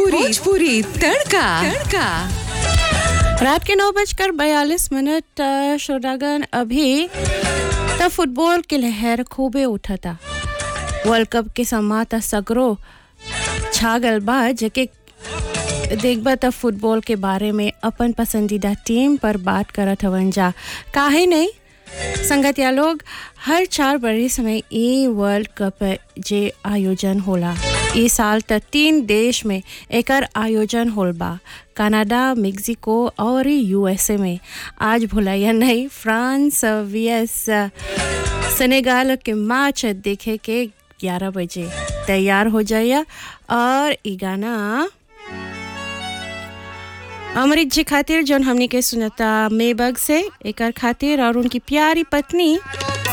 भोजपुरी भोजपुरी तड़का तड़का रात के नौ बजकर बयालीस मिनट अ, श्रोतागण अभी त फुटबॉल के लहर खूबे उठता वर्ल्ड कप के समा त सगरो छागल बा जेके देखबा त फुटबॉल के बारे में अपन पसंदीदा टीम पर बात करत हवन जा काहे नहीं संगतिया लोग हर चार बरिस में ई वर्ल्ड कप जे आयोजन होला ई साल त तीन देश में एकर आयोजन होल बा कनाडा मेक्सिको और यूएसए में आज भुलाइया नहीं फ्रांस वीएस सेनेगाल के मैच देखे के 11 बजे तैयार हो जाइए और ई गाना अमृत जी खातिर जौन हमनी के सुनता मेबग से एकर खातिर और उनकी प्यारी पत्नी